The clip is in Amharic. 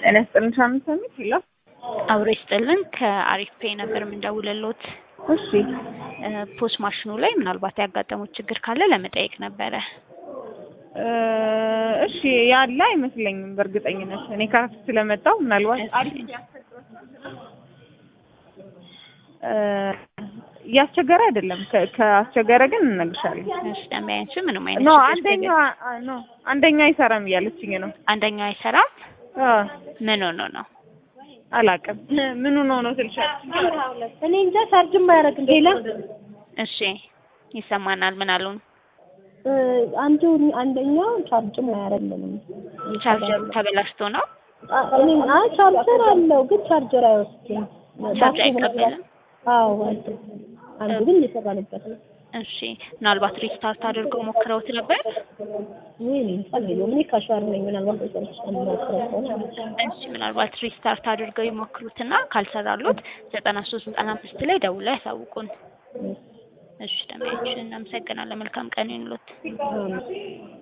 ጤና ይስጥልን ሳምንት ሳምንት ይላል። አብሮ ይስጥልን ከአሪፍ ፔይ ነበር የምንደውልልዎት። እሺ ፖስ ማሽኑ ላይ ምናልባት ያጋጠሙት ችግር ካለ ለመጠየቅ ነበረ። እ እሺ ያለ አይመስለኝም በእርግጠኝነት እኔ ከረፍት ስለመጣሁ ምናልባት አሪፍ እ እያስቸገረ አይደለም። ከ- ካስቸገረ ግን እነግርሻለሁ። እሺ ደንበኛችን ምንም አይነት ኖ ችግር አንደኛው ስለሌለ- ኖ አንደኛው አይሰራም እያለችኝ ነው። አንደኛው አይሰራም። አ ምን ሆኖ ነው? አላውቅም ምኑ ነው ነው ትልሻለች። እኔ እንጃ ቻርጅም አያደርግም። ሌላ እሺ ይሰማናል። ምን አሉን? እ አንዱ አንደኛው ቻርጅም አያደርግልንም። ቻርጀሩ ተበላሽቶ ነው። አ- እኔ አ ቻርጀር አለው ግን ቻርጀር አይወስድም። ቻርጅ ባትሪ ምናምን- አይቀበልም። አዎ አይደል። አንዱ ግን እየሰራንበት ነው። እሺ ምናልባት ሪስታርት አድርገው ሞክረውት ነበር? ወይኔ ጸልዩ እኔ ካሸዋር ነኝ ምናልባት ሰዎች ሞክረው ከሆነ እሺ ምናልባት ሪስታርት አድርገው ይሞክሩትና ካልሰራሉት ዘጠና ሶስት ዘጠና አምስት ላይ ደውለው ያሳውቁን። እሺ ደንበኛችን እናመሰግናለን። መልካም ቀን ይሁንልዎት። አዎ።